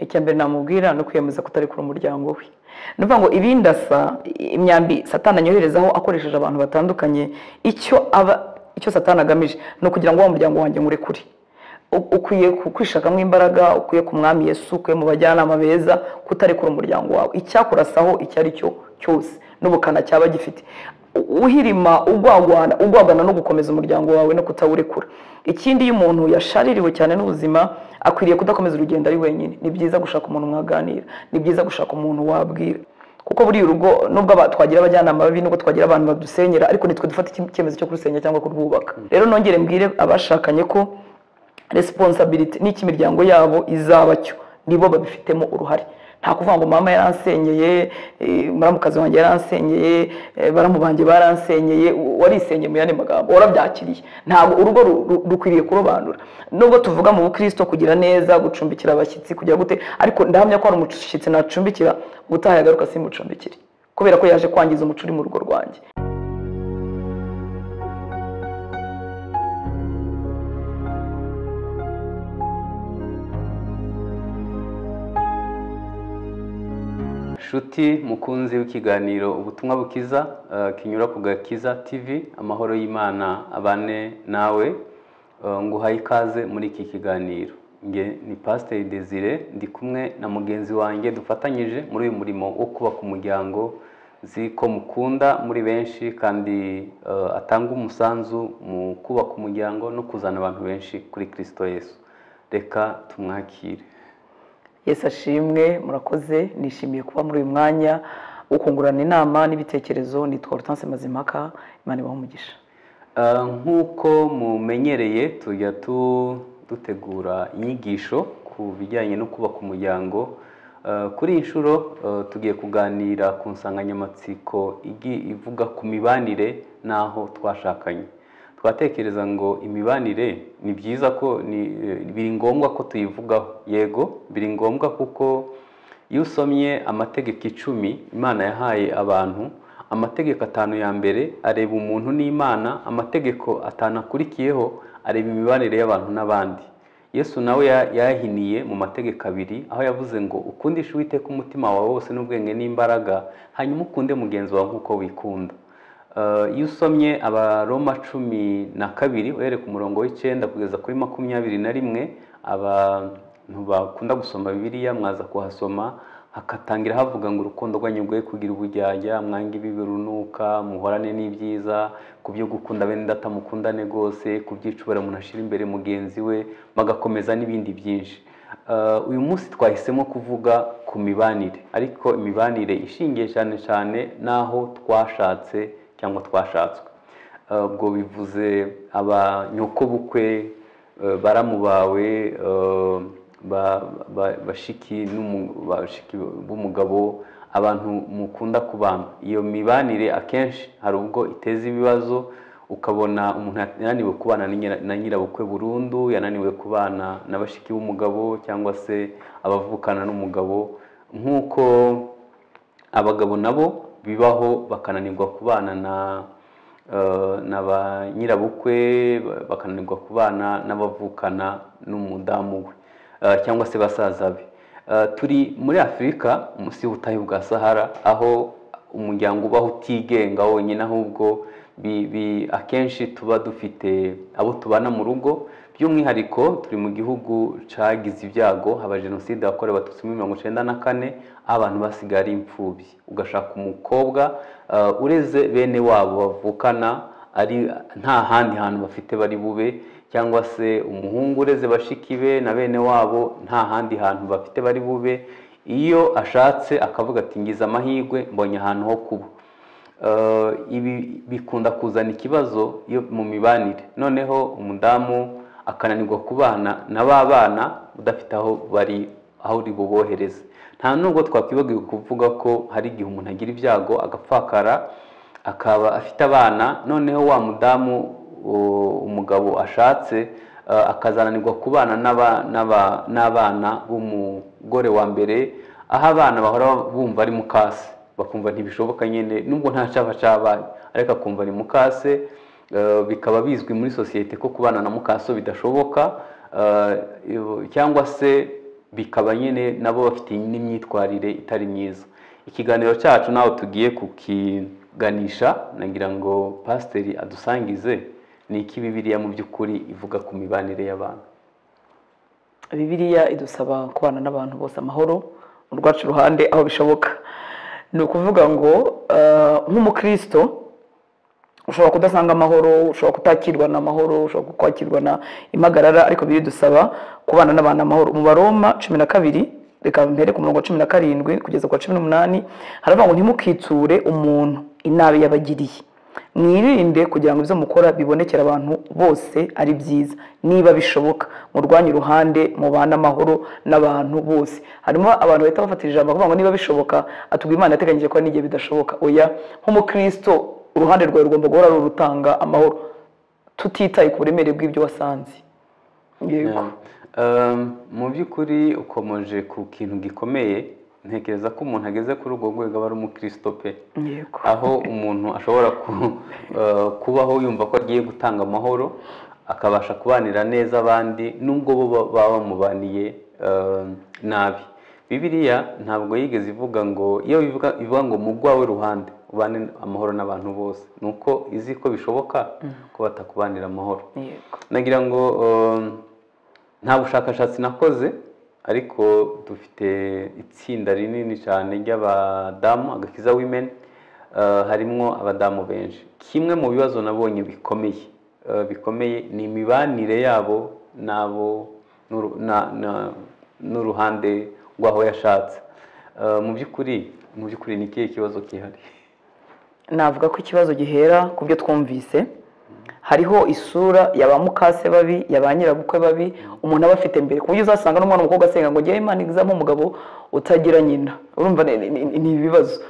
icya mbere namubwira ni ukwiyemeza kutarekura umuryango we ni ukuvuga ngo ibindi asa imyambi satana anyoherezaho akoresheje abantu batandukanye icyo aba icyo satana agamije ni ukugira ngo wa muryango wanjye ngurekure ukwiye kwishakamo imbaraga ukwiye ku mwami Yesu ukwiye mu bajyanama beza kutarekura umuryango wawe icyakurasaho icyo ari cyo cyose n'ubukana cyaba gifite uhirima ugwagwana ugwagwana no gukomeza umuryango wawe no kutawurekura ikindi iyo umuntu yashaririwe cyane n'ubuzima akwiriye kudakomeza urugendo ari wenyine ni byiza gushaka umuntu mwaganira ni byiza gushaka umuntu wabwira kuko buriya urugo nubwo twagira abajyanama babi nubwo twagira abantu badusenyera ariko nitwe dufata icyemezo cyo kurusenya cyangwa kurwubaka rero nongere mbwire abashakanye ko resiponsabiriti n'icyo imiryango yabo izaba cyo nibo babifitemo uruhare nta kuvuga ngo mama yaransenyeye muramukazi wanjye yaransenyeye baramu banjye baransenyeye warisenyeye mu yandi magambo warabyakiriye ntabwo urugo rukwiriye kurobanura nubwo tuvuga mu bukristo kugira neza gucumbikira abashyitsi kujya gute ariko ndahamya ko hari umushyitsi nacumbikira ubutaha yagaruka simucumbikire kubera ko yaje kwangiza umuco uri mu rugo rwanjye nshuti mukunzi w'ikiganiro ubutumwa bukiza kinyura ku gakiza tv amahoro y'imana abane nawe nguhaye ikaze muri iki kiganiro nge ni pasiteri desire ndi kumwe na mugenzi wanjye dufatanyije muri uyu murimo wo kubaka umuryango nzi ko mukunda muri benshi kandi atanga umusanzu mu kubaka umuryango no kuzana abantu benshi kuri kirisito yesu reka tumwakire Yesu ashimwe murakoze nishimiye kuba muri uyu mwanya ukungurana inama n'ibitekerezo nitwa rutanse mazimaka imana ibaho umugisha nk'uko mumenyereye tujya dutegura inyigisho ku bijyanye no kubaka umuryango kuri iyi nshuro tugiye kuganira ku nsanganyamatsiko ivuga ku mibanire n'aho twashakanye twatekereza ngo imibanire ni byiza ko biri ngombwa ko tuyivugaho yego biri ngombwa kuko iyo usomye amategeko icumi imana yahaye abantu amategeko atanu ya mbere areba umuntu n'imana amategeko atanu akurikiyeho areba imibanire y'abantu n'abandi yesu nawe yahiniye mu mategeko abiri aho yavuze ngo ukundishe uwiteka umutima wawe wose n'ubwenge n'imbaraga hanyuma ukunde mugenzi wawe nk'uko wikunda iyo usomye abaroma cumi na kabiri uhere ku murongo w'icyenda kugeza kuri makumyabiri na rimwe abantu bakunda gusoma bibiriya mwaza kuhasoma hakatangira havuga ngo urukundo rwanyu rwe kugira ubujyajya mwange ibibi runuka muhorane n'ibyiza ku byo gukunda bene data mukundane rwose ku byicubara umuntu ashyira imbere mugenzi we bagakomeza n'ibindi byinshi uyu munsi twahisemo kuvuga ku mibanire ariko imibanire ishingiye cyane cyane n'aho twashatse cyangwa twashatswe ubwo bivuze abanyokobukwe baramu bawe bashiki b'umugabo abantu mukunda kubana iyo mibanire akenshi hari ubwo iteza ibibazo ukabona umuntu yananiwe kubana na nyirabukwe burundu yananiwe kubana na bashiki b'umugabo cyangwa se abavukana n'umugabo nk'uko abagabo nabo bibaho bakananirwa kubana na ba nyirabukwe bakananirwa kubana n'abavukana n'umudamu we cyangwa se basaza be turi muri afurika munsi y'ubutayu bwa sahara aho umuryango ubaho utigenga wonyine ahubwo akenshi tuba dufite abo tubana mu rugo by'umwihariko turi mu gihugu cyagize ibyago haba jenoside yakorewe abatutsi muri mirongo icyenda na kane aho abantu basigaye ari imfubyi ugashaka umukobwa ureze bene wabo bavukana ari nta handi hantu bafite bari bube cyangwa se umuhungu ureze bashiki be na bene wabo nta handi hantu bafite bari bube iyo ashatse akavuga ati ngize amahirwe mbonye ahantu ho kuba ibi bikunda kuzana ikibazo mu mibanire noneho umudamu akananirwa kubana na ba bana udafite aho bari aho uri bubohereze nta nubwo twakwibagiwe kuvuga ko hari igihe umuntu agira ibyago agapfakara akaba afite abana noneho wa mudamu umugabo ashatse akazananirwa kubana n'abana b'umugore wa mbere aho abana bahora bumva ari mukase bakumva ntibishoboka nyine nubwo nta cyaba cyabaye ariko akumva ari mukase bikaba bizwi muri sosiyete ko kubana na mukaso bidashoboka cyangwa se bikaba nyine nabo bafite n'imyitwarire itari myiza ikiganiro cyacu nawe tugiye kukiganisha nagira ngo pasiteri adusangize ni iki bibiriya mu by'ukuri ivuga ku mibanire y'abantu bibiriya idusaba kubana n'abantu bose amahoro mu rwacu ruhande aho bishoboka ni ukuvuga ngo eh, nk'umukristo ushobora kudasanga amahoro ushobora kutakirwa n'amahoro ushobora kwakirwa na impagarara ariko biridusaba kubana n'abantu amahoro mu baroma cumi na kabiri reka mbere ku murongo wa cumi na karindwi kugeza ku wa cumi n'umunani haravuga ngo ntimukitsure umuntu inabi yabagiriye mwirinde kugira ngo ibyo mukora bibonekere abantu bose ari byiza niba bishoboka murwanye uruhande mubane amahoro n'abantu bose harimo abantu bahita bafatira ijambo bakavuga ngo niba bishoboka atubwira imana yateganyije ko n'igihe bidashoboka oya nk'umukristo uruhande rwawe rugomba guhora ari urutanga amahoro tutitaye ku buremere bw'ibyo wasanze yego Um, mu by'ukuri ukomeje ku kintu gikomeye ntekereza ko umuntu ageze kuri urwo rwego aba ari umukristo pe yego aho umuntu ashobora ku- eh, kubaho yumva ko agiye gutanga amahoro akabasha kubanira neza abandi nubwo bo ba- baba bamubaniye eh, nabi bibiliya ntabwo yigeze ivuga ngo iyo bivuga ivuga ngo mu rwawe ruhande ubane amahoro n'abantu bose ni uko izi ko bishoboka ko batakubanira amahoro yego nagira ngo um, nta bushakashatsi nakoze ariko dufite itsinda rinini cyane ry'abadamu agakiza women uh, harimo abadamu benshi kimwe mu bibazo nabonye bikomeye uh, bikomeye ni imibanire yabo n'abo n'uru- na- na- n'uruhande rw'aho yashatse Uh, mu by'ukuri mu by'ukuri ni ikihe kibazo kihari navuga ko ikibazo gihera ku byo twumvise hariho isura ya ba mukase babi ya ba nyirabukwe babi umuntu aba afite mbere ku buryo uzasanga n'umwana w'umukobwa asenga ngo ngewe imana izamuhe umugabo utagira nyina urumva ni- ni ni- ni ibibazo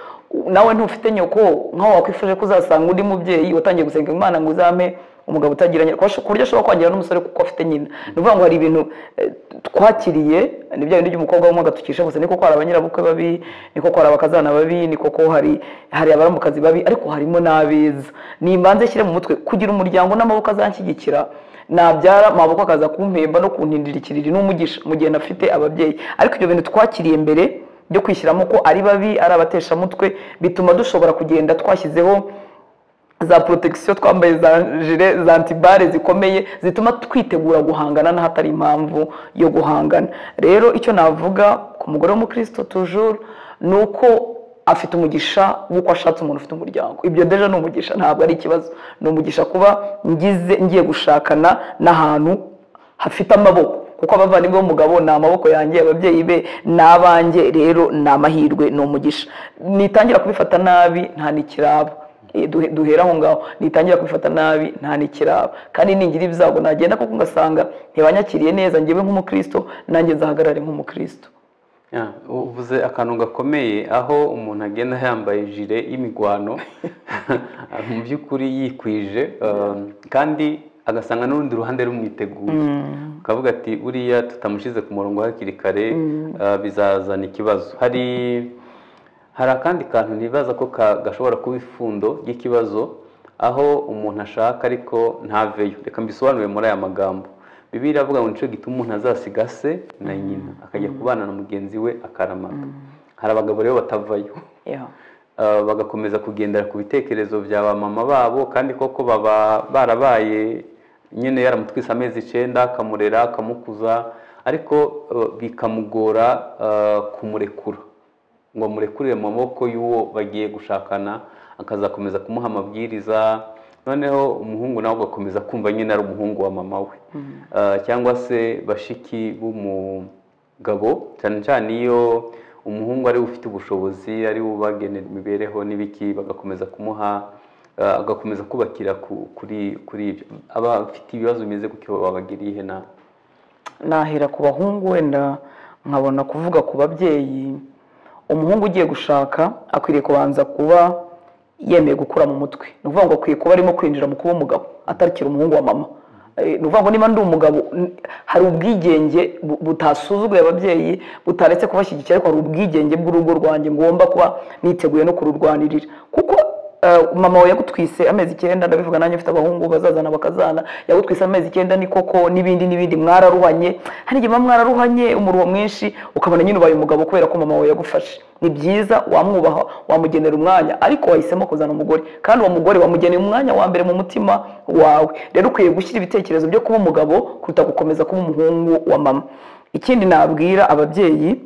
nawe ntufite nyoko nk'aho wakwifuje ko uzasanga undi mubyeyi watangiye gusenga imana ngo uzame umugabo utagira nyina ku buryo ashobora kwangira n'umusore kuko afite nyina ni ukuvuga ngo hari ibintu eh, twakiriye ni bya bindi by'umukobwa w'umwaka tukisha gusa niko ko hari abanyirabukwe babi niko ko hari abakazana babi niko ko hari hari abaramukazi babi ariko harimo n'abeza nimbanze nshyire mu mutwe kugira umuryango n'amaboko azanshyigikira nabyara amaboko akaza kumpemba no kuntindira ikiriri n'umugisha mu gihe nafite ababyeyi ariko ibyo bintu twakiriye mbere byo kwishyiramo ko ari babi ari abateshamutwe bituma dushobora kugenda twashyizeho za protection twambaye za jire za antibare zikomeye zituma twitegura guhangana n'ahatari impamvu yo guhangana rero icyo navuga ku mugore w'umukristo toujours ni uko afite umugisha w'uko ashatse umuntu ufite umuryango ibyo deja ni umugisha ntabwo ari ikibazo ni umugisha kuba ngize ngiye gushakana n'ahantu hafite amaboko kuko abavandimwe b'umugabo ni amaboko yanjye ababyeyi be ni abanjye rero ni amahirwe ni umugisha nitangira kubifata nabi nta nikiraba Eh, duhe- duhera aho ngaho nitangira kubifata nabi nta nikiraba kandi ningira ibyago nagenda kuko ngasanga ntibanyakiriye neza njyewe nk'umukristo nanjye nzahagarare nk'umukristo Ya, uvuze akantu gakomeye aho umuntu agenda yambaye jire y'imigwano mu by'ukuri yikwije um, kandi agasanga n'urundi ruhande rumwiteguye ukavuga ati buriya tutamushyize ku murongo hakiri kare uh, bizazana ikibazo hari hari akandi kantu nibaza ko ka- gashobora kuba ifundo ry'ikibazo aho umuntu ashaka ariko ntaveyo reka mbisobanure muri aya magambo bibiri avuga ngo nicyo gituma umuntu azasiga se na nyina akajya kubana na mugenzi we akaramata hari abagabo rero batavayo Yeah. Uh, bagakomeza kugendera ku bitekerezo bya ba mama babo kandi koko baba barabaye nyine yaramutwise amezi icyenda akamurera akamukuza ariko uh, bikamugora uh, kumurekura ngo amurekurire mu maboko y'uwo bagiye gushakana akazakomeza kumuha amabwiriza noneho umuhungu nawe ugakomeza kumva nyine ari umuhungu wa mama we Uh, cyangwa se bashiki b'umugabo cyane cyane iyo umuhungu ari we ufite ubushobozi ari we ubagenera imibereho n'ibiki bagakomeza kumuha uh, agakomeza kubakira ku- kuri kuri ibyo abafite ibibazo bimeze gutyo babagiriye ihe nabi nahera ku bahungu wenda nkabona kuvuga ku babyeyi umuhungu ugiye gushaka akwiriye kubanza kuba yemeye gukura mu mutwe ni ukuvuga ngo akwiye kuba arimo kwinjira mu kuba umugabo atarikira umuhungu wa mama Eh, ni ukuvuga ngo niba ndi umugabo n- hari ubwigenge bu- butasuzuguye ababyeyi butaretse kubashyigikira ariko hari ubwigenge bw'urugo rwanjye ngomba kuba niteguye no kururwanirira kuko eh, mama wawe yagutwise amezi icyenda ndabivuga nanjye mfite abahungu bazazana bakazana yagutwise amezi icyenda ni koko n'ibindi n'ibindi mwararuhanye hari igihe muba mwararuhanye umuruho mwinshi ukabona nyine ubaye umugabo kubera ko mama wawe yagufashe ni byiza wamwubaha wamugenera umwanya ariko wahisemo kuzana umugore kandi uwo mugore wamugeneye umwanya wa mbere mu mutima wawe rero ukwiye gushyira ibitekerezo byo kuba umugabo kuruta gukomeza kuba umuhungu wa mama ikindi nabwira ababyeyi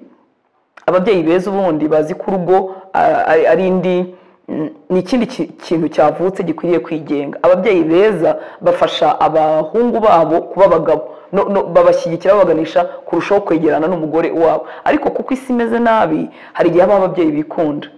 ababyeyi beza ubundi bazi ko urugo a- ari ari indi mm, ni ikindi ki- kintu cyavutse gikwiriye kwigenga ababyeyi beza bafasha abahungu babo kuba abagabo no, no, babashyigikira babaganisha kurushaho kwegerana n'umugore wabo ariko kuko isi imeze nabi hari igihe habaho ababyeyi bikunda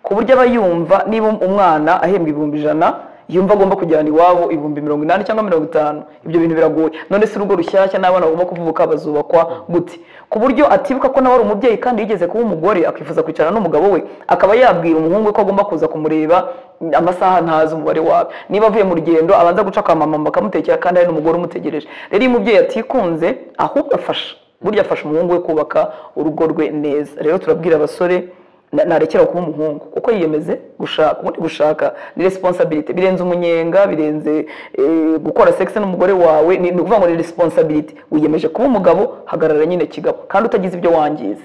ku buryo aba yumva niba umwana ahembwa ibihumbi ijana yumva agomba kujyana iwabo ibihumbi mirongo inani cyangwa mirongo itanu ibyo bintu biragoye none se urugo rushyashya n'abana bagomba kuvuka bazubakwa gute ku buryo atibuka ko nawe ari umubyeyi kandi yigeze kuba umugore akifuza kwicarana n'umugabo we akaba yabwira umuhungu we ko agomba kuza kumureba amasaha ntazi umubare wawe niba avuye mu rugendo abanza guca kwa mama bakamutekera kandi hari n'umugore umutegereje rero iyo umubyeyi atikunze ahubwo afasha burya afasha umuhungu we kubaka urugo rwe neza rero turabwira abasore na- narekera kuba umuhungu uko yiyemeze gushaka ubundi gushaka ni responsibility birenze umunyenga birenze eh, gukora sex n'umugore wawe ni ni ukuvuga ngo ni responsibility wiyemeje kuba umugabo hagarara nyine kigabo kandi utagize ibyo wangiza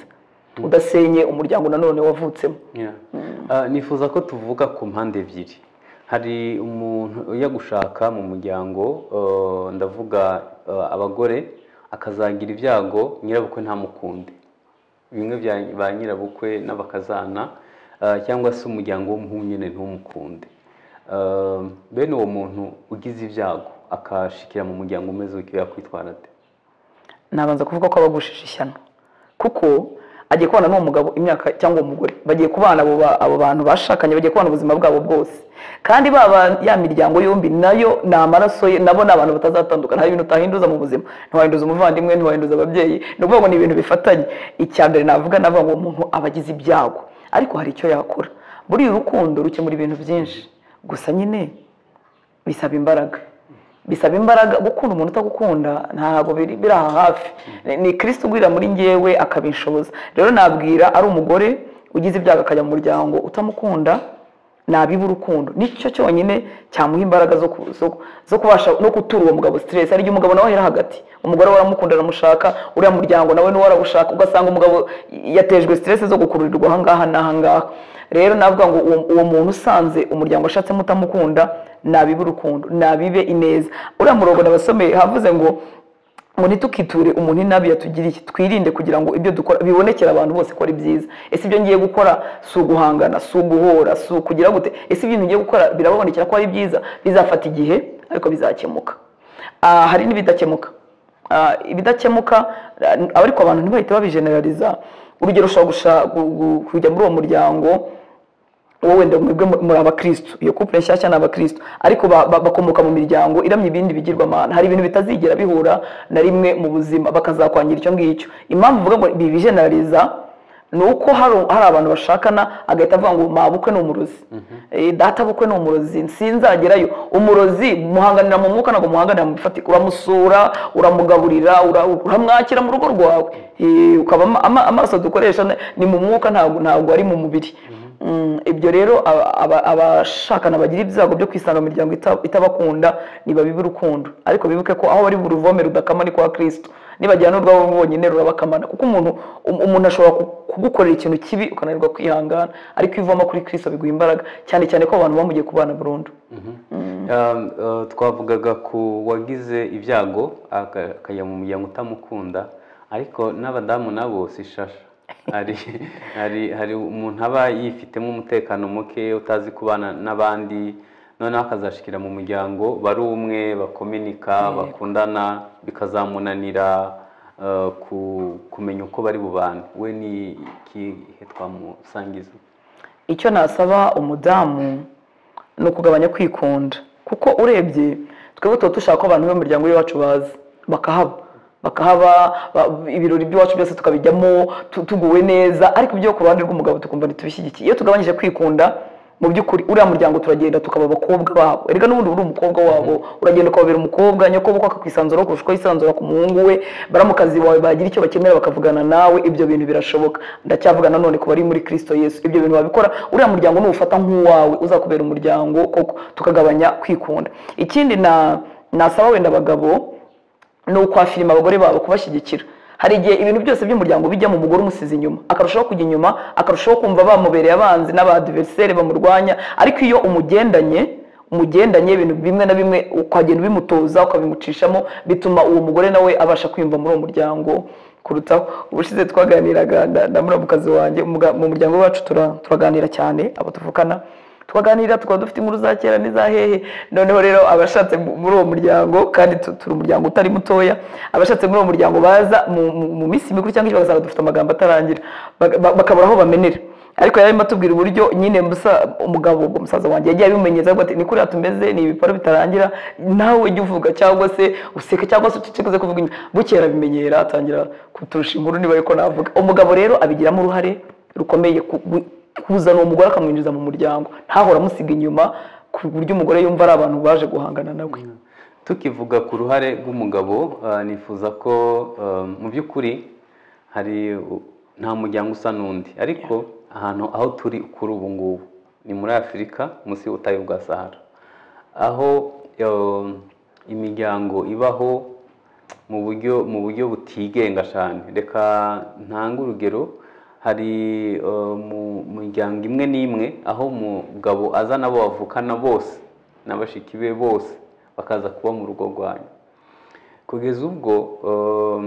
udasenye umuryango nanone wavutsemo Yeah. Ah, nifuza ko tuvuga ku mpande ebyiri hari umuntu ujya gushaka mu muryango eh, ndavuga eh, abagore akazagira ibyago nyirabukwe ntamukunde bimwe bya ba nyirabukwe n'abakazana eh, cyangwa se umuryango w'umuhungu nyine ntumukunde Eh, bene uwo muntu ugize ibyago akashikira mu muryango umeze uko yakwitwara ate nabanza kuvuga ko abagushije ishyano kuko agiye kubana n'uwo mugabo imyaka cyangwa uwo mugore bagiye kubana abo ba- abo bantu bashakanye bagiye kubana ubuzima bwabo bwose kandi baba ya miryango yombi nayo ni amaraso ye nabo ni abantu batazatandukana hari ibintu utahinduza mu buzima ntiwahinduza umuvandimwe ntiwahinduza ababyeyi ni ukuvuga ngo ni ibintu bifatanye icya mbere navuga navuga ngo uwo muntu aba agize ibyago ariko hari icyo yakora buriya urukundo rukemura ibintu byinshi gusa nyine bisaba imbaraga bisaba imbaraga gukunda umuntu utagukunda ntabwo biri biri aha hafi Ni- ni kirisiti ugwira muri ngewe akabinshoboza rero nabwira ari umugore ugize ibyago akajya mu muryango utamukunda nabiba urukundo nicyo cyonyine cyamuha imbaraga zo ku- zo- zo kubasha no gutura uwo mugabo siteresi hari igihe umugabo nawe ahera hagati umugore we aramukunda aramushaka uriya muryango nawe niwo arawushaka ugasanga umugabo yatejwe siteresi zo gukururirwa ahangaha n'ahangaha rero navuga ngo uwo, uwo muntu usanze umuryango ashatsemo utamukunda nabibe urukundo nabibe ineza uriya murongo nabasomeye havuze ngo ngo ntitukiture umuntu inabi yatugiriye twirinde kugira ngo ibyo dukora bibonekere abantu bose ko ari byiza ese ibyo ngiye gukora si uguhangana si uguhora si ukugira gute ese ibintu ngiye gukora birababonekera ko ari byiza bizafata igihe ariko bizakemuka Ah, hari n'ibidakemuka Ah, ibidakemuka ah, ariko abantu ntibahite babijeneraliza urugero ushobora gusha- gu- gu- kujya muri uwo muryango wowe wenda mwebwe mu- muri abakristo iyo couple nshyashya ni abakristo ariko ba- ba- bakomoka mu miryango iramye ibindi bigirwamana hari ibintu bitazigera bihura na rimwe mu buzima bakazakwangira icyo ngicyo impamvu mvuga ngo bibijeneraliza ni uko hari hari abantu bashakana agahita avuga ngo mabukwe ni umurozi Eh, data bukwe ni umurozi sinzagerayo umurozi muhanganira mu mwuka ntabwo muhanganira mu bifatika uramusura uramugaburira ura- uramwakira mu rugo rwawe Eh, ukaba ama- ama- amaso dukoresha ni- ni mu mwuka ntabwo ntabwo ari mu mubiri Mm, ibyo rero aba- aba- abashakana bagira ibyago byo kwisanga mu miryango ita- itabakunda ntibabibe urukundo ariko bibuke ko aho bari buruvome rudakama ni kwa kristo nibajyana n'urwabo bonyine rurabakamana kuko umuntu um- umuntu ashobora ku- kugukorera ikintu kibi ukananirwa kwihangana ariko iyo uvoma kuri kristo biguha imbaraga cyane cyane ko abantu bamugiye kubana burundu Um, uh, twavugaga ku wagize ibyago aka- akajya mu muryango utamukunda ariko n'abadamu nabo si shasha hari, hari, hari umuntu aba yifitemo umutekano muke utazi kubana n'abandi noneho akazashikira mu muryango bari umwe bakominika bakundana bikazamunanira uh, ku- kumenya uko bari bubane we ni ikihe twamusangiza icyo nasaba umudamu ni ukugabanya kwikunda kuko urebye twebwe tuba dushaka ko abantu b'umuryango w'iwacu baza bakahaba bakahaba ba- ibirori by'iwacu byose tukabijyamo tu- tuguwe neza ariko ibyo ku ruhande rw'umugabo tukumva ntitubishyigikiye iyo tugabanyije kwikunda mu by'ukuri uriya muryango turagenda tukaba abakobwa babo erega n'ubundi uba uri umukobwa wabo uragenda ukababera umukobwa nyakubahwa akakwisanzura kurusha uko yisanzura ku muhungu we baramukazi wawe bagira icyo bakenera bakavugana nawe ibyo bintu birashoboka ndacyavuga nanone ku bari muri kirisito yesu ibyo bintu babikora uriya muryango nuwufata nk'uwawe uzakubera umuryango koko tukagabanya kwikunda ikindi na nasaba wenda abagabo ni ukwafirima abagore babo kubashyigikira hari igihe ibintu byose by'umuryango bijya mu mugore umusize inyuma akarushaho kujya inyuma akarushaho kumva bamubereye abanzi n'abadiveriseri bamurwanya ariko iyo umugendanye umugendanye ibintu bimwe na bimwe ukagenda ubimutoza ukabimucishamo bituma uwo mugore nawe abasha kwiyumva muri uwo muryango kurutaho ubushize twaganiraga na- na muramukazi wanjye umuga- mu muryango wacu tura- turaganira cyane abo tuvukana tukaganira tukaba dufite inkuru za kera n'iza hehe noneho rero abashatse mu- muri uwo muryango kandi tu- turi umuryango utari mutoya abashatse muri uwo muryango baza mu- mu mu minsi mikuru cyangwa ejo bazaba dufite amagambo atarangira Baga- ba- bakabura aho bamenera ariko yarimo atubwira uburyo nyine musa- umugabo ubwo musaza wanjye yagiye abimenyeza avuga ati ni kuriya tumeze ni ibiparo bitarangira nawe ujya uvuga cyangwa se useka cyangwa se ucecekeze kuvuga inyuma bukera abimenyera atangira kuturusha inkuru niba ariko navuga umugabo rero abigiramo uruhare rukomeye ku- bu- kuzana uwo mugore akamwinjiza mu muryango ntahora amusiga inyuma ku buryo umugore yumva ari abantu baje guhangana nawe tukivuga ku ruhare rw'umugabo ah, nifuza ko ah, mu by'ukuri hari u- nta muryango usa n'undi ariko ahantu aho turi kuri ubu ngubu ni muri afurika munsi y'ubutayu bwa sahara aho eh, imiryango ibaho mu buryo mu buryo butigenga cyane reka ntange urugero hari eh, mu miryango imwe n'imwe aho umugabo aza n'abo bavukana bose na bashiki be bose bakaza kuba mu rugo rwanyu kugeza ubwo eh,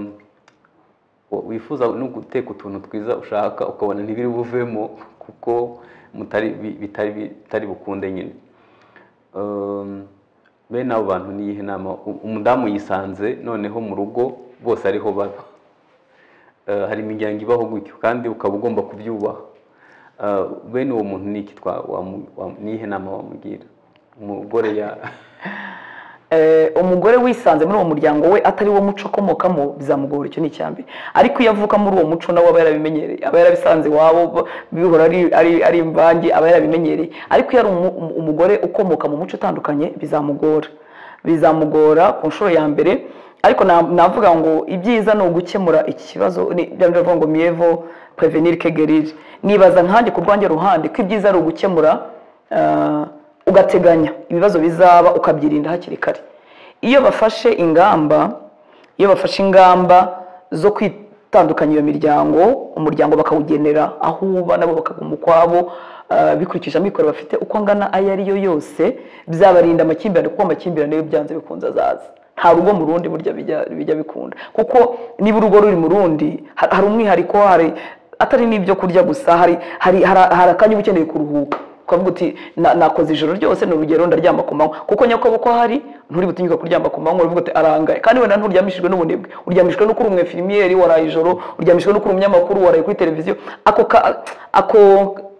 wo- wifuza no guteka utuntu twiza ushaka ukabona ntibiri buvemo kuko mutari bi- bitari bitari bukunde nyine Um, bene abo bantu ni iyihe nama U- umudamu yisanze noneho mu rugo bose ariho baba Eh, hari imiryango ibaho gutyo kandi ukaba ugomba kubyubaha Eh, bene uwo muntu ni iki twa- wamu- wamu- ni iyihe nama wamugira umugore ya Eh, umugore wisanze muri uwo muryango we atari wo muco akomokamo bizamugora icyo ni icyambere ariko iyo avuka muri uwo muco nawe aba yarabimenyereye aba yarabisanze iwabo b- bihora ari, ari, ari imvange aba yarabimenyereye ariko iyo ari umu- umu- umugore ukomoka mu muco utandukanye bizamugora bizamugora ku nshuro ya mbere ariko na- navuga ngo ibyiza ni ugukemura iki kibazo ni bya bindi bavuga ngo miyevo prevenir que guérir nibaza nkanjye ku rwanjye ruhande ko ibyiza ari ugukemura ah, ugateganya ibibazo bizaba ukabyirinda hakiri kare iyo bafashe ingamba iyo bafashe ingamba zo kwitandukanya iyo miryango umuryango bakawugenera aho uba nabo bakaguma ukwabo ah, bikurikije amikoro bafite uko angana ayo ari yo yose byabarinda amakimbirane kuko amakimbirane iyo byanze bikunze azaza nta rugo mu rundi burya bijya- bijya bikunda kuko niba urugo ruri mu rundi ha- hari umwihariko hari atari n'ibyo kurya gusa hari hari hari hari akanya uba ukeneye kuruhuka ukavuga uti "Na- nakoze ijoro ryose ni urugero ndaryama ku manywa kuko nyakubahwa ko hari nturi butinyuka kuryama ku manywa uravuga uti arangaye kandi wenda nturyamishijwe n'ubunebwe uryamishijwe no kuri umwefirimieri waraye ijoro uryamishijwe no kuri umunyamakuru waraye kuri televiziyo ako ka ako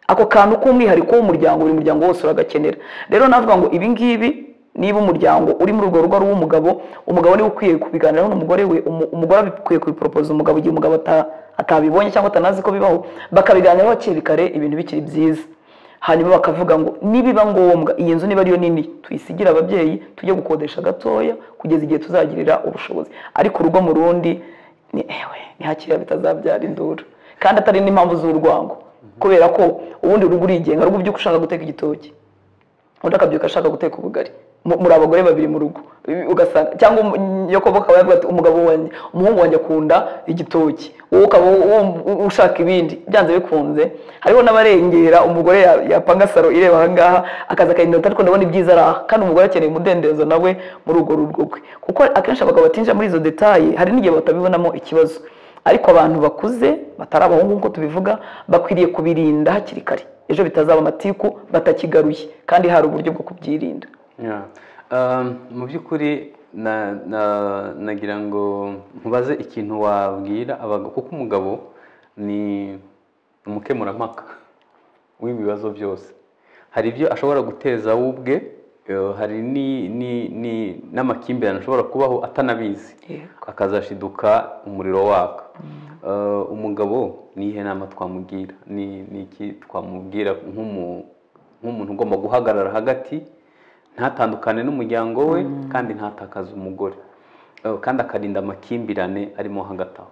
ako kantu k'umwihariko w'umuryango buri muryango wose uragakenera rero navuga ngo ibi ngibi niba umuryango uri muri urwo rugo ari uw'umugabo umugabo niwe ukwiye kubiganiraho n'umugore we umu- umugore akwiye kubiporopoza umugabo igihe umugabo ata- atabibonye cyangwa atanazi ko bibaho bakabiganiraho hakiri kare ibintu bikiri byiza hanyuma bakavuga ngo nibiba ngombwa iyi nzu niba ariyo nini tuyisigire ababyeyi tujye gukodesha gatoya kugeza igihe tuzagirira ubushobozi ariko urugo mu rundi ni ewe ntihakiriya bitazabyara induru kandi atari n'impamvu z'urwango kubera ko ubundi urugo urigenga rugo ubyuka ushaka guteka igitoki undi akabyuka ashaka guteka ubugari Mu- muri abagore babiri mu rugo I- ugasanga cyangwa um- nyokobwa akaba yavuga ati umugabo wanjye umuhungu wanjye akunda igitoki wowe ukaba wum- u- ushaka ibindi byanze bikunze hariho n'abarengera umugore ya- yapanga saro ireba aha ngaha akaza akayinota ariko ndabona ibyiza ari aha kandi umugore akeneye umudendezo nawe muri urwo rugo rwe kuko akenshi abagabo batinjira muri izo detaye hari n'igihe batabibonamo ikibazo ariko abantu bakuze batari abahungu nk'uko tubivuga bakwiriye kubirinda hakiri kare ejo bitazaba amatiku batakigaruye kandi hari uburyo bwo kubyirinda Yeah. Um, mu by'ukuri na, na, nagira ngo nkubaze ikintu wabwira abagabo kuko umugabo ni umukemurampaka w'ibibazo byose hari ibyo ashobora guteza we ubwe eh, hari ni- ni- ni- n'amakimbirane ashobora kubaho atanabizi Yego. akazashiduka umuriro waka Eh, umugabo ni iyihe nama twamugira ni ni iki twamubwira nk'umu nk'umuntu ugomba guhagarara hagati ntatandukane n'umuryango we kandi ntatakaze umugore Eh, kandi akarinda amakimbirane arimo hagati aho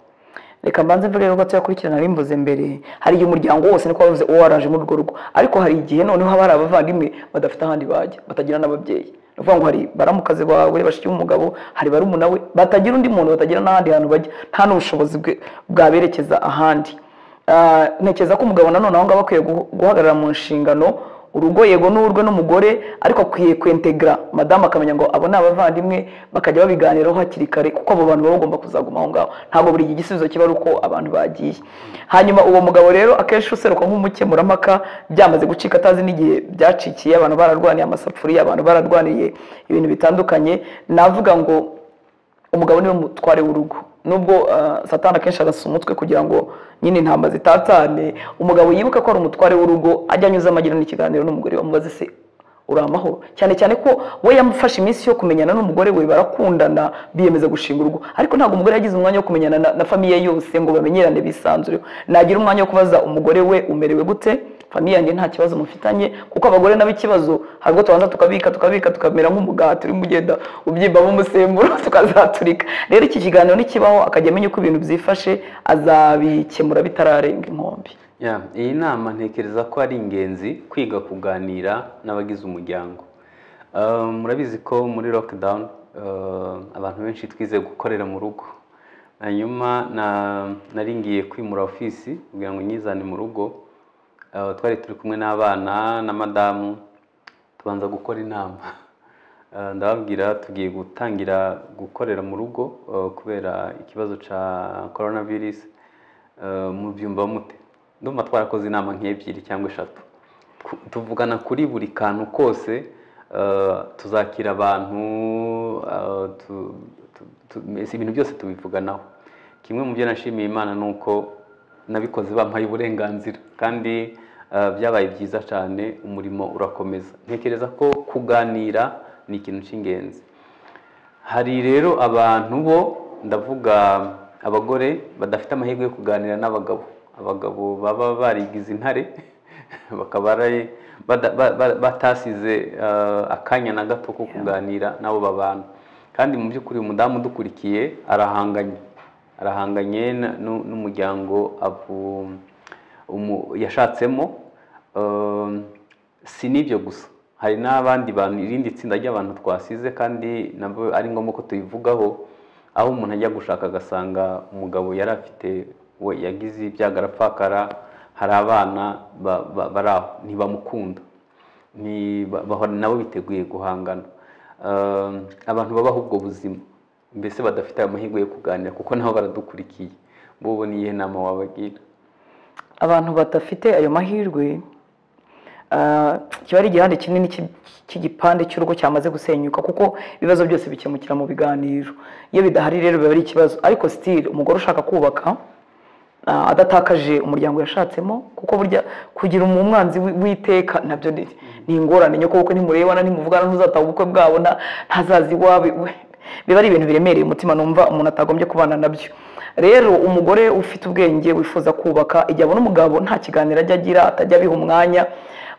reka mbanze mvuge yuko tuyakurikirana abimbuze mbere hari igihe umuryango wose niko wavuze uwo waraje muri urwo rugo ariko hari igihe noneho haba hari abavandimwe badafite ahandi bajya batagira n'ababyeyi ni ukuvuga ngo hari baramukazi bawe bashyigiye umugabo hari barumuna we batagira undi muntu batagira n'ahandi hantu bajya nta n'ubushobozi bwe- bwaberekeza ahandi Ah, ntekereza ko umugabo nanone aho ngaho akwiye guh- guhagarara mu nshingano urugo yego n'urwe n'umugore ariko akwiye kwentegara madamu akamenya ngo abo ni abavandimwe bakajya babiganiraho hakiri kare kuko abo bantu baba bagomba kuzaguma aho ngaho ntabwo buri gihe igisubizo kiba ari uko abantu bagiye hanyuma uwo mugabo rero akenshi useruka nk'umukemurampaka byamaze gucika atazi n'igihe byacikiye abantu bararwaniye amasafuriya abantu bararwaniye ibintu bitandukanye navuga ngo umugabo niwe mutware w'urugo nubwo ah, satani akenshi arasa umutwe kugira ngo nyine intama zitatane umugabo yibuke ko ari umutware w'urugo ajya anyuza amagira n'ikiganiro n'umugore we, amubaze se uri amahoro cyane cyane ko we yamufashe iminsi yo kumenyana n'umugore we barakundana biyemeza gushinga urugo ariko ntabwo umugore yagize umwanya wo kumenyana na, na famiye yose ngo bamenyerane bisanzureho nagira umwanya wo kubaza umugore we umerewe gute famiye yanjye nta kibazo mufitanye kuko abagore nabo ikibazo hari ubwo tubanza tukabika tukabika tukamera nk'umugati urimo ugenda ubyimba umusemburo tukazaturika rero iki kiganiro nikibaho akajya amenya uko ibintu byifashe azabikemura bitararenga inkombe Ya, iyi nama ntekereza ko ari ingenzi kwiga kuganira n'abagize umuryango Um, murabizi ko muri lockdown uh, abantu benshi twize gukorera mu rugo hanyuma na- nari ngiye kwimura ofisi kugira ngo nyizane mu rugo Uh, twari turi kumwe n'abana na madamu tubanza gukora inama Uh, ndababwira tugiye gutangira gukorera mu rugo uh, kubera ikibazo cya coronavirus Uh, mubyumva mute ndumva twarakoze inama nk'ebyiri cyangwa eshatu Ku- tuvugana kuri buri kantu kose uh, tuzakira abantu uh, tu- tu- tu- mbese ibintu byose tubivuganaho kimwe mu byo nashimiye imana ni uko nabikoze bampaye uburenganzira kandi uh, byabaye byiza cyane umurimo urakomeza ntekereza ko kuganira ni ikintu cy'ingenzi hari rero abantu bo ndavuga abagore badafite amahirwe yo kuganira n'abagabo abagabo baba barigize intare bakaba ari- bada- ba- ba- batasize eh, akanya na gato ko kuganira n'abo babana kandi mu by'ukuri umudamu udukurikiye arahanganye arahanganye na- nu- n'umuryango avu- umu- yashatsemo eh, si n'ibyo gusa hari n'abandi bantu irindi tsinda ry'abantu twasize kandi nabo ari ngombwa ko tubivugaho aho umuntu ajya gushaka agasanga umugabo yari afite we yagize ibyago arapfakara hari abana ba- ba- bari aho ntibamukunda ni- ba- bahora nabo biteguye guhangana Um, abantu babaho ubwo buzima mbese badafite amahirwe yo kuganira kuko nabo baradukurikiye bobo ni iyihe nama wabagira abantu badafite ayo mahirwe ah, kiba ari igihande kinini cy'i- cy'igipande cy'urugo cyamaze gusenyuka kuko ibibazo byose bikemukira mu biganiro iyo bidahari rero biba ari ikibazo ariko sitiri umugore ushaka kubaka ah, adatakaje umuryango yashatsemo kuko burya kugira umu- umwanzi wi- w'iteka nabyo ni ni ingorane nyoko kuko nimurebana nimuvugana ntuzataha ubukwe bwabo nta- ntazaza iwawe we- biba ari ibintu biremereye umutima numva umuntu atagombye kubana nabyo rero umugore ufite ubwenge wifuza kubaka igihe abona umugabo nta kiganiro ajya agira atajya abiha umwanya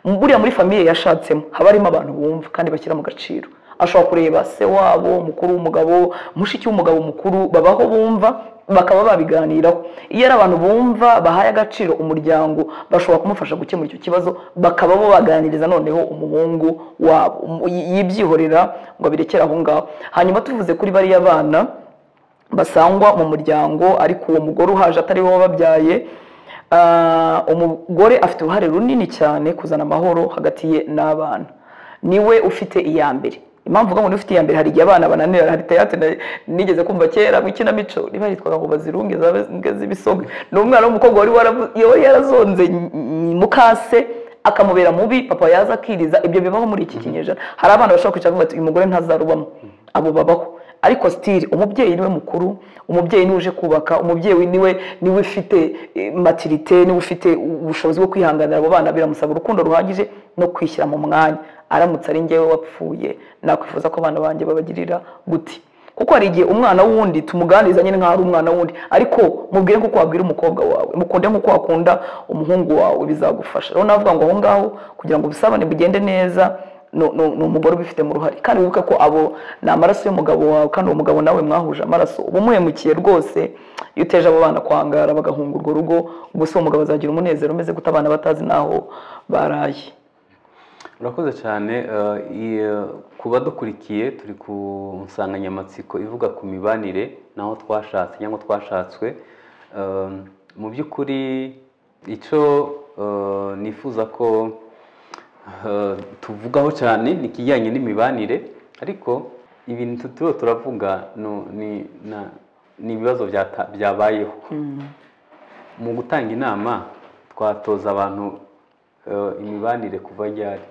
mu- buriya muri famiye yashatsemo haba harimo abantu bumva kandi bashyira mu gaciro ashobora kureba se wabo mukuru w'umugabo mushiki w'umugabo mukuru babaho bumva bakaba babiganiraho iyo ari abantu bumva bahaye agaciro umuryango bashobora kumufasha gukemura icyo kibazo bakaba bo baganiriza noneho umuhungu wabo umu- yibyihorera ngo abirekere aho ngaho hanyuma tuvuze kuri bariya bana basangwa mu muryango ariko uwo mugore uhaje atari we wababyaye ah, umugore afite uruhare runini cyane kuzana amahoro hagati ye n'abana niwe ufite iya mbere impamvu uvuga ngo niwe ufite iya mbere hari igihe abana bananira hari teyate na- nigeze kumva kera mu ikinamico niba yitwaga ngo bazirunge zabe- z'ibisogwe ni umwana w'umukobwa wari waravu- yari yarazonze ny- ny- mukase akamubera mubi papa yaza akiriza ibyo bibaho muri iki kinyejana hari abana bashobora kwicara bavuga bati uyu mugore ntazarubamo abo babaho ariko sitiri umubyeyi niwe mukuru umubyeyi niwe uje kubaka umubyeyi niwe niwe ufite eh, maturite niwe ufite ubushobozi bwo kwihanganira abo bana biramusaba urukundo ruhagije no kwishyira mu mwanya aramutse ari njyewe wapfuye nakwifuza ko abana banjye babagirira guti kuko hari igihe umwana w'undi tumuganiriza nyine nk'aho ari umwana w'undi ariko mubwire nk'uko wabwira umukobwa wawe mukunde nk'uko wakunda umuhungu wawe bizagufasha rero navuga ngo aho ngaho kugira ngo ubusabane bugende neza ni- ni ni umugore ubifitemo uruhare kandi wibuke ko abo ni amaraso y'umugabo wawe kandi uwo mugabo nawe mwahuje amaraso uba umuhemukiye rwose iyo uteje abo bana kwangara bagahunga urwo rugo ubwo se uwo mugabo azagira umunezero umeze gute abana batazi n'aho baraye urakoze cyane eh, iyi, eh, ku badukurikiye turi ku nsanganyamatsiko ivuga ku mibanire naho twashatse cyangwa twashatswe Eh, mu by'ukuri icyo eh, nifuza ko eh, tuvugaho cyane ni ikijyanye n'imibanire ariko ibintu turiho turavuga no- ni- na- ni ibibazo byata- byabayeho mu gutanga inama twatoza abantu eh, imibanire kuva ryari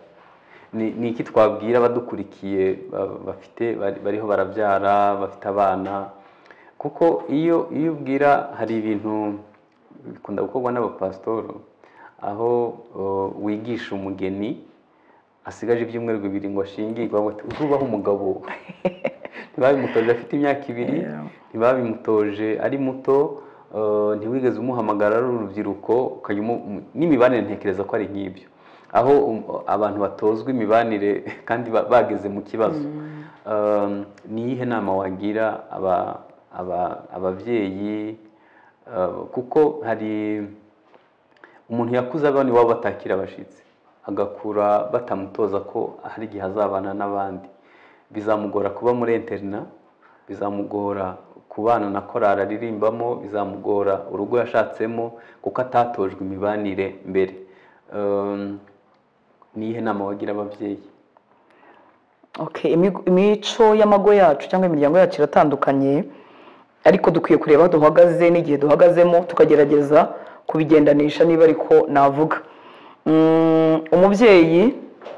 ni ni iki twabwira abadukurikiye ba- bafite bari- bariho barabyara bafite abana kuko iyo iyo ubwira hari ibintu bikunda gukorwa n'abapasitoro aho eh, wigisha umugeni asigaje ibyumweru bibiri ngo ashingirwe bavuga bati uzubaho umugabo ntibabimutoje afite imyaka ibiri Yeah. ntibabimutoje ari muto eh, ntiwigeze umuhamagara ari urubyiruko ukajya umu- umu- n'imibanire ntekereza ko ari nk'ibyo aho um- abantu batozwa imibanire kandi ba- bageze mu kibazo Eh, ni iyihe nama wagira aba- aba- ababyeyi eh, kuko hari umuntu yakuze abana iwabo batakira abashyitsi agakura batamutoza ko hari igihe azabana n'abandi bizamugora kuba muri interina bizamugora kubana na korari aririmbamo bizamugora urugo yashatsemo kuko atatojwe imibanire mbere Ehm, ni iyihe nama wagira ababyeyi Okay, imi- imico y'amago yacu cyangwa imiryango yacu iratandukanye ariko dukwiye kureba aho duhagaze n'igihe duhagazemo tukagerageza kubigendanisha niba ariko navuga Mm, umubyeyi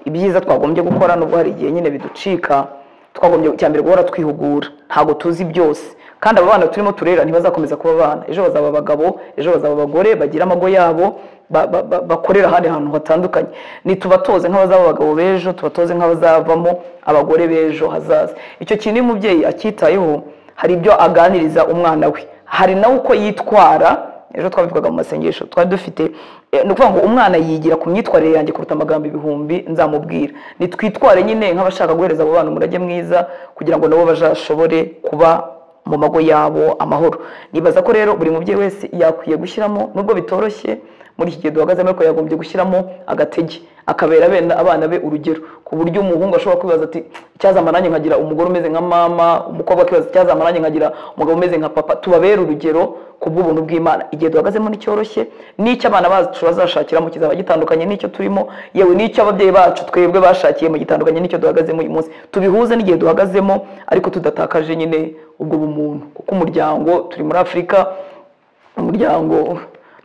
ibyiza twagombye gukora nubwo hari igihe nyine biducika twagombye cya mbere guhora twihugura ntabwo tuzi byose kandi aba bana turimo turera ntibazakomeza kuba abana ejo bazaba abagabo ejo bazaba abagore bagira amago yabo ba- ba- ba- bakorera ahandi hantu hatandukanye ntitubatoze nk'abazaba abagabo b'ejo tubatoze nk'abazavamo abagore b'ejo hazaza icyo kintu iyo umubyeyi acyitayeho hari ibyo aganiriza umwana we hari nawe uko yitwara ejo twabivugaga mu masengesho twari dufite eh, ni ukuvuga ngo umwana yigira ku myitwarire yanjye kuruta amagambo ibihumbi nzamubwira nitwitware nyine nk'abashaka guhereza abo bana umurage mwiza kugira ngo nabo bazashobore kuba mu mago yabo amahoro nibaza ko rero buri mubyeyi wese yakwiye gushyiramo nubwo bitoroshye muri iki gihe duhagazemo ariko yagombye gushyiramo agatege akabera bene abana be urugero ku buryo umuhungu ashobora kwibaza ati icyazamara nanjye nkagira umugore umeze nka mama umukobwa akibaza icyazamara nanjye nkagira umugabo umeze nka papa tubabere urugero ku bw'ubuntu bw'imana igihe duhagazemo nticyoroshye n'icyo abana bacu bazashakiramo kizaba gitandukanye n'icyo turimo yewe n'icyo ababyeyi bacu twebwe bashakiye mu gitandukanye n'icyo duhagazemo uyu munsi tubihuze n'igihe duhagazemo ariko tudatakaje nyine ubwo bumuntu kuko umuryango turi muri afurika umuryango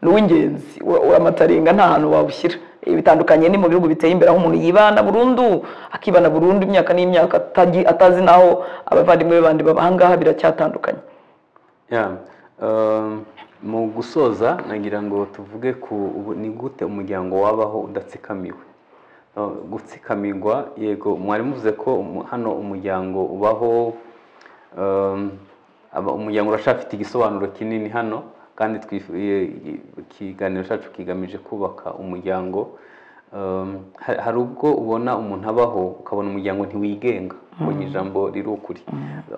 ni uw'ingenzi wa- w'amataringa nta hantu wawushyira Ibi bitandukanye ni mu bihugu biteye imbere aho umuntu yibana burundu akibana burundu imyaka n'imyaka atagi- atazi n'aho abavandimwe be bandi baba ahangaha biracyatandukanye Yeah. Um, mu gusoza nagira ngo tuvuge ku ubu- ni gute umuryango wabaho udatsikamiwe Uh, gutsikamirwa yego mwari muvuze ko umu- hano umuryango ubaho um, aba- umuryango uracyafite igisobanuro kinini hano kandi twifu- i- i- ikiganiro cyacu kigamije kubaka umuryango Um, ha- hari ubwo ubona umuntu abaho ukabona umuryango ntiwigenga ubonye ijambo riri ukuri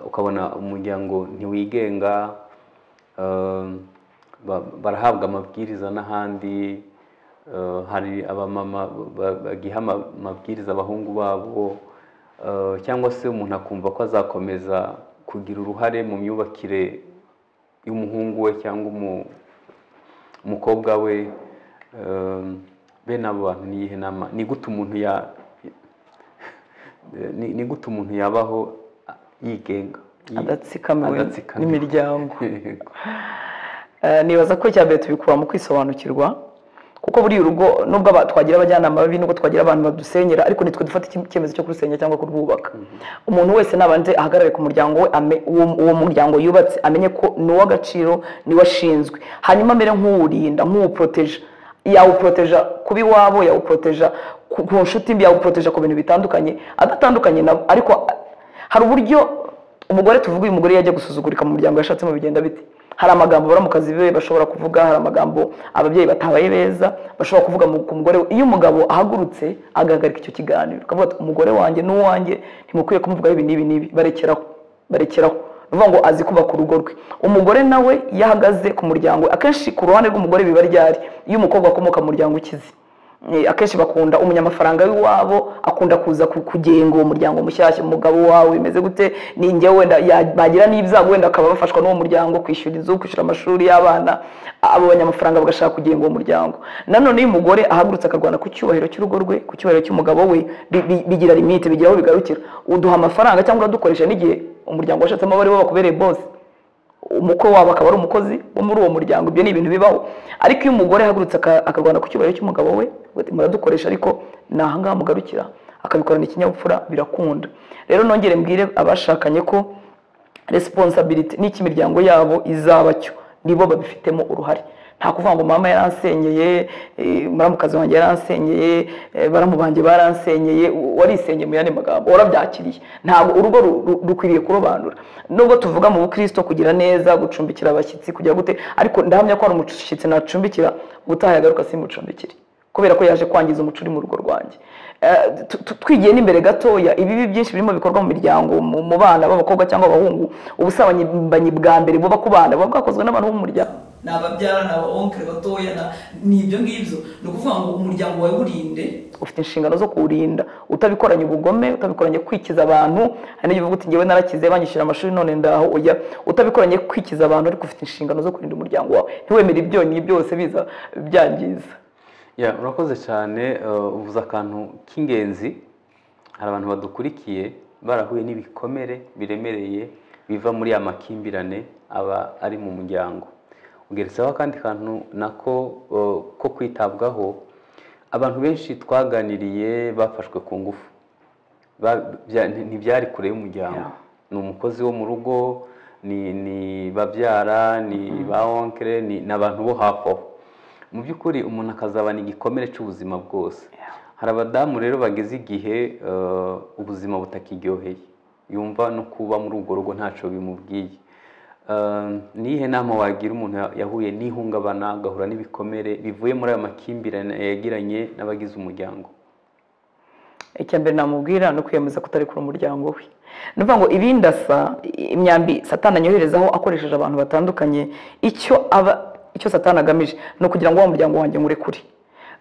ukabona umuryango ntiwigenga Um, ba- barahabwa amabwiriza n'ahandi Uh, hari abamama ba- ba- bagiha ama- amabwiriza abahungu babo Uh, cyangwa se umuntu akumva ko azakomeza kugira uruhare mu myubakire y'umuhungu we cyangwa umu- umukobwa we Um, bene abo bantu ni iyihe nama ni gute umuntu ya ni ni gute umuntu yabaho a- yigenga yi- adatsikamiwe adatsikamiwe. n'imiryango Eh, nibaza ko icya mbere tubikura mu kwisobanukirwa kuko buriya urugo nubwo aba- twagira abajyanama babi nubwo twagira abantu badusenyera ariko nitwe dufata iki- icyemezo cyo kurusenya cyangwa kurwubaka umuntu wese nabanze ahagarare ku muryango we ame- uwo uwo muryango yubatse amenye ko ni uw'agaciro ni we ashinzwe hanyuma amere nk'uwurinda nk'uwuproteja yawuproteja kuba iwabo yawuproteja ku ku nshuti mbi yawuproteja ku bintu bitandukanye adatandukanye nabo ariko hari uburyo umugore tuvuga uyu mugore yajya gusuzugurika mu muryango yashatsemo bigenda bite hari amagambo baramukazi be bashobora kuvuga hari amagambo ababyeyi batabaye beza bashobora kuvuga mu- ku mugore we. iyo umugabo ahagurutse agahagarika icyo kiganiro akavuga ati umugore wanjye n'uwanjye ntimukwiye kumuvugaho ibi n'ibi n'ibi barekeraho barekeraho ni ukuvuga ngo azi kubaka urugo rwe umugore nawe iyo ahagaze ku muryango we, akenshi ku ruhande rw'umugore biba ryari iyo umukobwa akomoka mu muryango ukize Eh, akenshi bakunda umunyamafaranga w'iwabo akunda kuza ku- kugenga uwo muryango mushyashya umugabo wawe bimeze gute ni njye wenda ya- bagira n'ibyago wenda akaba bafashwa n'uwo muryango kwishyura inzu kwishyura amashuri y'abana abo banyamafaranga bagashaka kugenga uwo muryango nanone iyo umugore ahagurutse akarwana ku cyubahiro cy'urugo rwe ku cyubahiro cy'umugabo we bi- bi- bigira limite bigira aho bigarukira uduha amafaranga cyangwa uradukoresha n'igihe umuryango washatsemo abo ari bo bakubereye bose umukwe wabo akaba ari umukozi wo muri uwo muryango ibyo ni ibintu bibaho ariko iyo umugore ahagurutse aka- akarwana ku cyubahiro cy'umugabo we ngo ati, muradukoresha ariko ni ahangaha mugarukira akabikorana ikinyabupfura birakunda rero nongere mbwire abashakanye ko resiponsabiriti n'icyo imiryango yabo izaba cyo nibo babifitemo uruhare nta kuvuga ngo mama yaransenyeye eh, muramukazi wanjye yaransenyeye eh, baramu banjye baransenyeye u- warisenyeye mu yandi magambo warabyakiriye ntabwo urugo ru- ru- rukwiriye kurobanura nubwo tuvuga mu bukristo kugira neza gucumbikira abashyitsi kugira gute ariko ndahamya ko hari umushyitsi nacumbikira ubutaha yagaruka simucumbikire kubera ko yaje kwangiza umuco uri mu rugo rwanjye Eh, tu- tu- twigiye n'imbere gatoya ibibi byinshi birimo bikorwa mu miryango mu mu bana b'abakobwa cyangwa abahungu ubusambanyi bwa mbere buba ku bana buba bwakozwe n'abantu bo mu muryango ni ababyara ni abawonkere batoya na- ni ibyo ngibyo ni ukuvuga ngo umuryango wawe urinde ufite inshingano zo kuwurinda utabikoranye ubugome utabikoranye kwikiza abantu hari n'igihe uvuga uti ngewe narakize banyishyura amashuri none ndaho ujya utabikoranye kwikiza abantu ariko ufite inshingano zo kurinda umuryango wawe ntiwemere ibyonnyi byose biza byangiza Ya, urakoze cyane eh, uvuze akantu k'ingenzi hari abantu badukurikiye barahuye n'ibikomere biremereye biva muri ya makimbirane aba ari mu muryango ugeretseho akandi kantu nako eh, ko kwitabwaho abantu benshi twaganiriye bafashwe ku ngufu Ba- bya- nti- ntibyari kure y'umuryango ni umukozi wo mu rugo ni ni babyara ni ba onkere ni ni abantu bo hafi aho mu by'ukuri umuntu akazabana igikomere cy'ubuzima bwose hari abadamu rero bageze igihe eh, ubuzima butakiryoheye yumva no kuba muri urwo rugo ntacyo bimubwiye Eh, ni iyihe nama wagira umuntu ya- yahuye n'ihungabana agahura n'ibikomere bivuye muri ayo makimbirane yagiranye n'abagize umuryango icya mbere namubwira ni ukwiyemeza kutarekura umuryango we ni ukuvuga ngo ibindi asa imyambi satana anyoherezaho akoresheje abantu batandukanye icyo aba icyo satana agamije ni ukugira ngo wa muryango wanjye nywurekure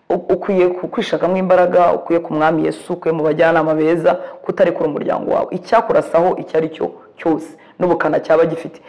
U- ukwiye ku- kwishakamo imbaraga ukwiye ku mwami yesu ukwiye mu bajyanama beza kutarekura umuryango wawe icyakurasaho icyo ari cyo cyose n'ubukana cyaba gifite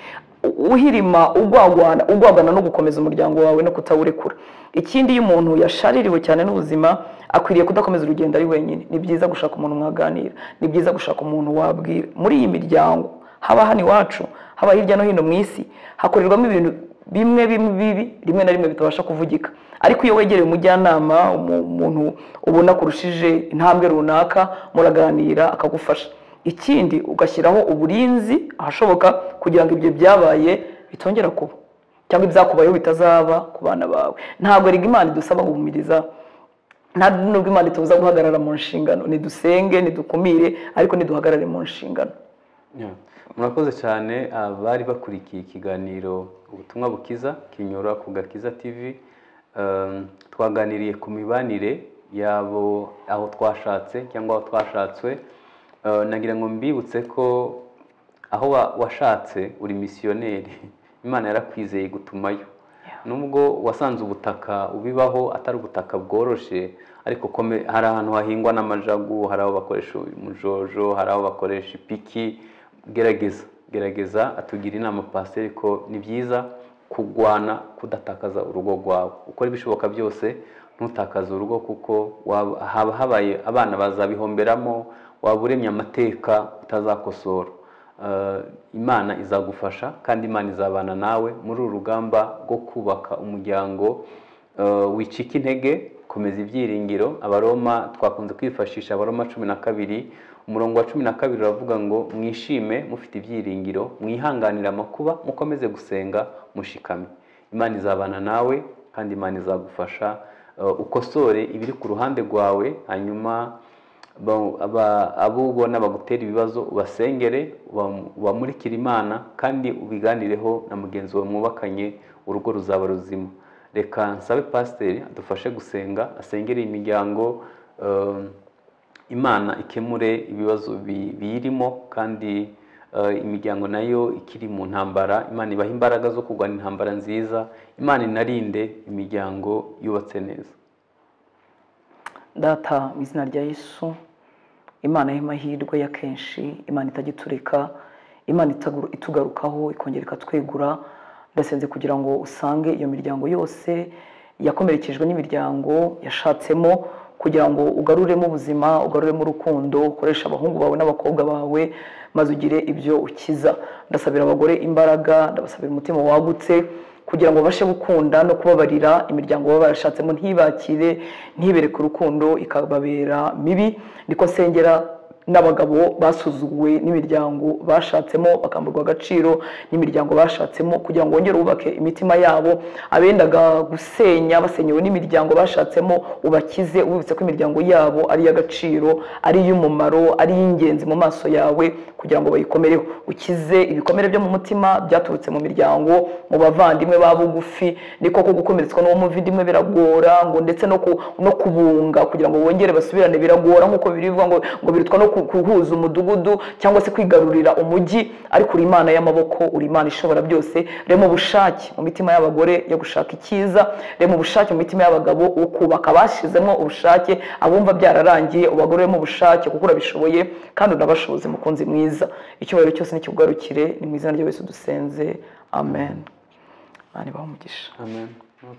uhirima ugwagwana ugwagwana no gukomeza umuryango wawe no kutawurekura ikindi iyo umuntu yashaririwe cyane n'ubuzima akwiriye kudakomeza urugendo ari wenyine ni byiza gushaka umuntu mwaganira ni byiza gushaka umuntu wabwira muri iyi miryango haba hano iwacu haba hirya no hino mu isi hakorerwamo ibintu bimwe bimwe bibi rimwe na rimwe bitabasha kuvugika ariko iyo wegereye umujyanama umu- umuntu ubona kurushije intambwe runaka muraganira akagufasha ikindi ugashyiraho uburinzi ahashoboka kugira ngo ibyo byabaye bitongera kuba cyangwa ibyakubayeho bitazaba ku bana bawe ntabwo rega imana idusaba guhumiriza nta nubwo imana itubuza guhagarara mu nshingano nidusenge nidukumire ariko niduhagarare mu nshingano Ya. murakoze cyane abari bakurikiye ikiganiro ubutumwa bukiza kinyura ku gakiza tv Um, twaganiriye ku mibanire yabo aho twashatse cyangwa aho twashatswe Uh, nagira ngo mbibutse ko aho wa- washatse uri misiyoneri imana yarakwizeye gutumayo nubwo wasanze ubutaka ubibaho atari ubutaka bworoshye ariko kome- hari ahantu hahingwa n'amajagu hari aho bakoresha umujojo hari aho bakoresha ipiki gerageza gerageza atugira inama pasiteri ko ni byiza kurwana kudatakaza urugo rwawe ukora ibishoboka byose ntutakaze urugo kuko waba- haba habaye abana bazabihomberamo waba uremye amateka utazakosora Eh, imana izagufasha kandi imana izabana nawe muri uru rugamba rwo kubaka umuryango eh, wicika intege komeza ibyiringiro abaroma twakunze kwifashisha abaroma cumi na kabiri umurongo wa cumi na kabiri uravuga ngo mwishime mufite ibyiringiro mwihanganire amakuba mukomeze gusenga mushikame imana izabana nawe kandi imana izagufasha Eh, ukosore ibiri ku ruhande rwawe hanyuma Ba- aba- abo ubona bagutera ibibazo ubasengere uba- ubamurikire imana kandi ubiganireho na mugenzi wawe mwubakanye urugo ruzaba ruzima reka nsabe pasiteri adufashe gusenga asengere iyi miryango um, imana ikemure ibibazo bi- biyirimo kandi eh, imiryango nayo ikiri mu ntambara imana ibaha imbaraga zo kurwana intambara nziza imana inarinde imiryango yubatse neza data mu izina rya yesu imana y'amahirwe ya kenshi imana itagiturika imana itagu- itugarukaho ikongera ikatwegura ndasenze kugira ngo usange iyo miryango yose yakomerekejwe n'imiryango yashatsemo kugira ngo ugaruremo ubuzima ugaruremo urukundo ukoresha abahungu bawe n'abakobwa bawe maze ugire ibyo ukiza ndasabira abagore imbaraga ndabasabira umutima wagutse kugira ngo babashe gukunda no kubabarira imiryango baba barashatsemo ntibakire ntibereke urukundo ikababera mibi niko nsengera n'abagabo basuzuguwe n'imiryango bashatsemo bakamburwa agaciro n'imiryango bashatsemo kugira ngo bongere bubake imitima yabo abendaga gusenya basenyewe n'imiryango bashatsemo ubakize ubibutse ko imiryango yabo ari iy'agaciro ari iy'umumaro ari iy'ingenzi mu maso yawe kugira ngo bayikomereho ukize ibikomere byo mu mutima byaturutse mu miryango mu bavandimwe ba bugufi ni koko gukomeretswa n'uwo muvandimwe biragora ngo ndetse no ku- no kubunga kugira ngo bongere basubirane biragora nk'uko birivuga ngo ngo birutwa no ku- guhuza umudugudu cyangwa se kwigarurira umujyi ariko uri imana y'amaboko uri imana ishobora byose rema ubushake mu mitima y'abagore yo gushaka icyiza rema ubushake mu mitima y'abagabo wo kubaka bashyizemo ubushake abumva byararangiye ubagoreremo ubushake kuko urabishoboye kandi unabashoboze mukunzi mwiza icyubahiro cyose nikikugarukire ni mu izina rya Yesu dusenze amen Imana ibahe umugisha amen